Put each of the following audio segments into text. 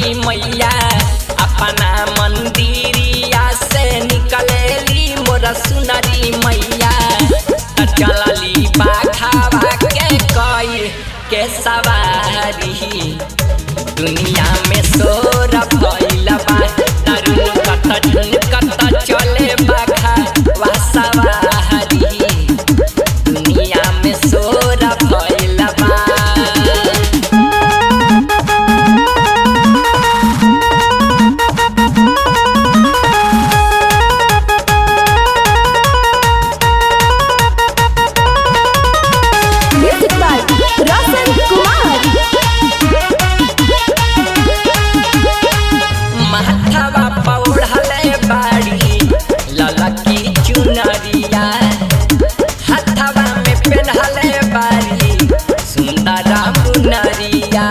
सुनरी मैया अपना मंदिरिया से निकलेली मोर सुनरी मैया त चलली बाखावा के कई के सवारी दुनिया में शोर भइल बा तरुण कत झुनकत चले बाखा वा सवारी दुनिया में शोर भइल बा Music by Roshan Kumar. माथावा पौड़ले बाड़ी ललकी चुनरिया हाथावा में पेन्हले बाड़ी सुंदर मुनरिया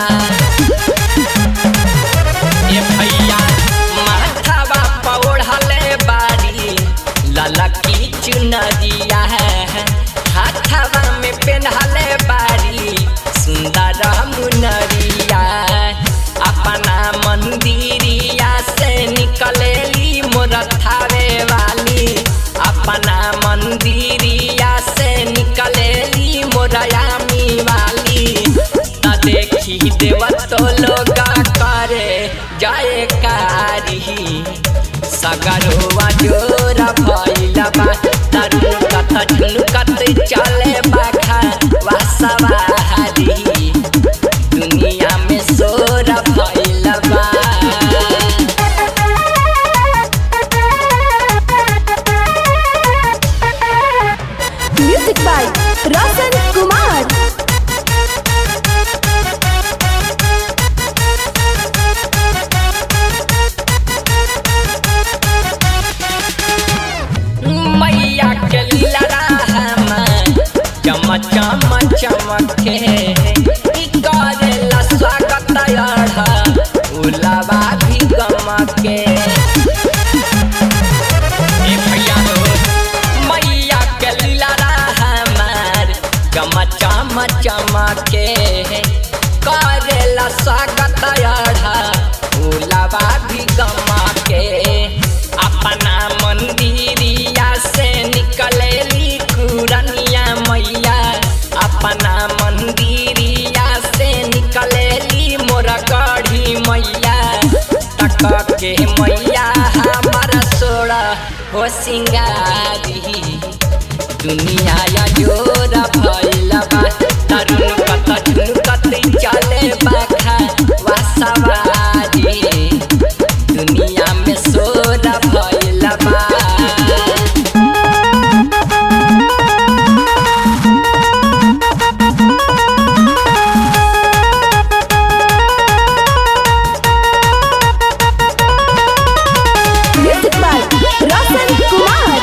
ए भैया माथावा पौड़ले बाड़ी ललकी चुनरिया हाथावा में पेन्हले बाड़ी सुंदर मुनरिया अपना मंदिरिया से निकलेली मोर थावे वाली अपना मंदिरिया से निकलेली मोरयामी वाली त देखी देव तो लोग करे जय कारी सगरवा जोर भइल बा तरुण कत झुनकत चले बाखा वा सवारी दुनिया में शोर भइल बा Music by Roshan Kumar. मैया के लीला चम चम चमके ई करेला स्वागत अढ़ा उलावा भी गमके ए भैया हो मैया के लीला हमार चम चम चमके करेला स्वागत अढ़ा उलावा भी गमके अपना मंदिरिया से निकलेली कुरनिया मैया अपना मंदिरिया से निकलेली मोर गढ़ी मैया तक के मैया हमारा सोड़ा हो सिंगारी दुनिया या जोर भइल बा तरुण कत झुनकत चले बाखा वा सवारी दुनिया में शोर भइल बा Music by Roshan Kumar.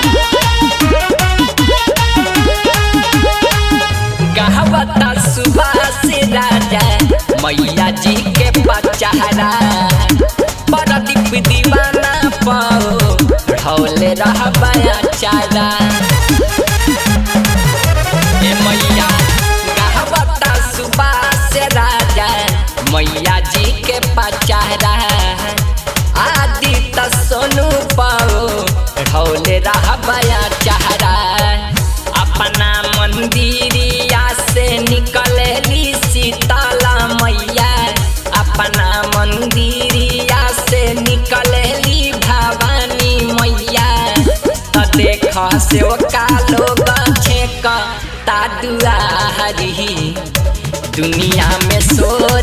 गहवता Subhash राजा मैया जी के पचहरा परदीप दीवाना पाओ ढौले रहबया चारा ए मैया गहवता सुभाष राजा मैया जी के पचहरा आदि त सोनू पाओ ढौले रहबया चारा अपना मंदिरिया से निकलेली सीताला मैया अपना मंदिरिया से निकलेली भवानी मैया त देख से का लोग छेक ता दुआरी दुनिया में शोर